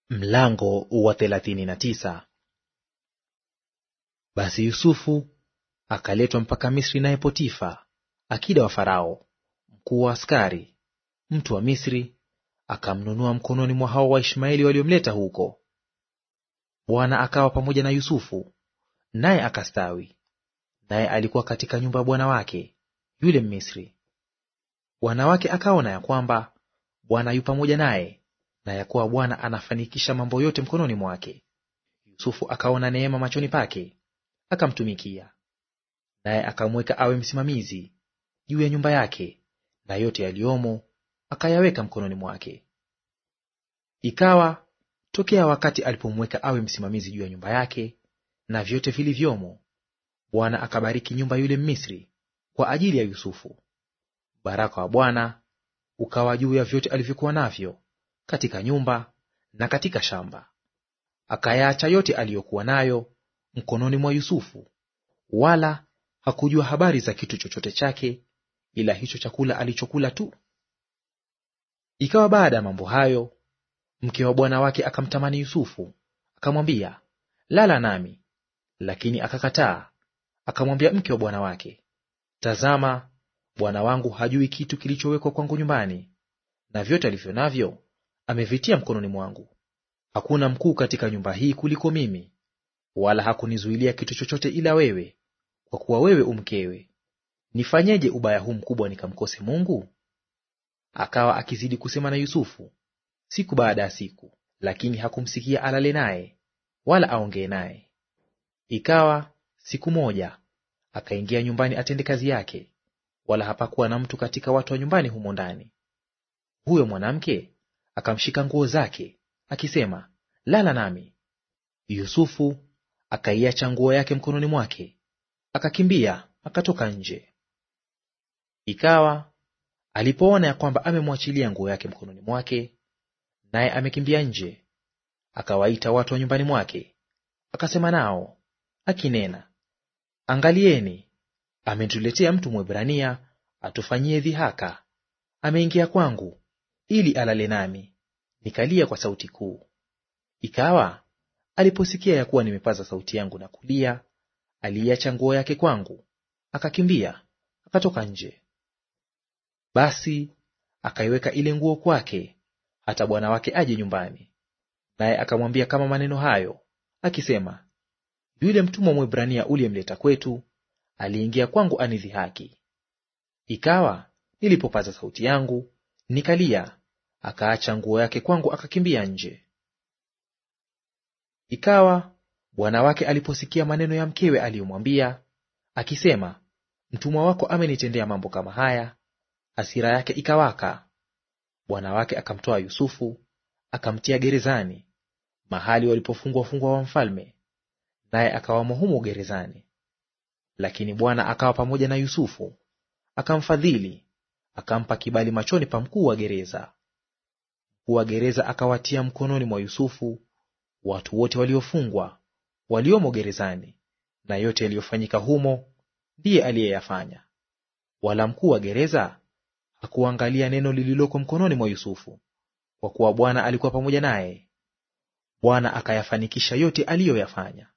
Mlango wa thelathini na tisa. Basi Yusufu akaletwa mpaka Misri, naye Potifa akida wa Farao, mkuu wa askari, mtu wa Misri, akamnunua mkononi mwa hao Waishmaeli waliomleta huko. Bwana akawa pamoja na Yusufu, naye akastawi, naye alikuwa katika nyumba ya bwana wake yule Mmisri. Bwana wake akaona ya kwamba Bwana yu pamoja naye na ya kuwa Bwana anafanikisha mambo yote mkononi mwake. Yusufu akaona neema machoni pake, akamtumikia. Naye akamweka awe msimamizi juu ya nyumba yake, na yote yaliyomo akayaweka mkononi mwake. Ikawa tokea wakati alipomweka awe msimamizi juu ya nyumba yake na vyote vilivyomo, Bwana akabariki nyumba yule Mmisri kwa ajili ya Yusufu. Baraka wa Bwana ukawa juu ya vyote alivyokuwa navyo katika nyumba na katika shamba. Akayaacha yote aliyokuwa nayo mkononi mwa Yusufu, wala hakujua habari za kitu chochote chake, ila hicho chakula alichokula tu. Ikawa baada ya mambo hayo, mke wa bwana wake akamtamani Yusufu, akamwambia, lala nami. Lakini akakataa, akamwambia mke wa bwana wake, tazama, bwana wangu hajui kitu kilichowekwa kwangu nyumbani, na vyote alivyo navyo amevitia mkononi mwangu. Hakuna mkuu katika nyumba hii kuliko mimi, wala hakunizuilia kitu chochote ila wewe, kwa kuwa wewe umkewe. Nifanyeje ubaya huu mkubwa nikamkose Mungu? Akawa akizidi kusema na Yusufu siku baada ya siku, lakini hakumsikia alale naye wala aongee naye. Ikawa siku moja akaingia nyumbani atende kazi yake, wala hapakuwa na mtu katika watu wa nyumbani humo ndani. Huyo mwanamke akamshika nguo zake akisema, lala nami. Yusufu akaiacha nguo yake mkononi mwake, akakimbia akatoka nje. Ikawa alipoona ya kwamba amemwachilia nguo yake mkononi mwake, naye amekimbia nje, akawaita watu wa nyumbani mwake, akasema nao akinena, Angalieni, ametuletea mtu Mwebrania atufanyie dhihaka, ameingia kwangu ili alale nami. Nikalia kwa sauti kuu. Ikawa aliposikia ya kuwa nimepaza sauti yangu na kulia, aliiacha nguo yake kwangu, akakimbia akatoka nje. Basi akaiweka ile nguo kwake hata bwana wake aje nyumbani, naye akamwambia kama maneno hayo, akisema, yule mtumwa Mwebrania uliyemleta kwetu aliingia kwangu anidhihaki. Ikawa nilipopaza sauti yangu nikalia, akaacha nguo yake kwangu, akakimbia nje. Ikawa bwana wake aliposikia maneno ya mkewe aliyomwambia akisema, mtumwa wako amenitendea mambo kama haya, hasira yake ikawaka. Bwana wake akamtoa Yusufu akamtia gerezani, mahali walipofungwa wafungwa wa mfalme, naye akawamo humo gerezani. Lakini Bwana akawa pamoja na Yusufu, akamfadhili, akampa kibali machoni pa mkuu wa gereza. Mkuu wa gereza akawatia mkononi mwa Yusufu watu wote waliofungwa waliomo gerezani, na yote yaliyofanyika humo ndiye aliyeyafanya. Wala mkuu wa gereza hakuangalia neno lililoko mkononi mwa Yusufu, kwa kuwa Bwana alikuwa pamoja naye. Bwana akayafanikisha yote aliyoyafanya.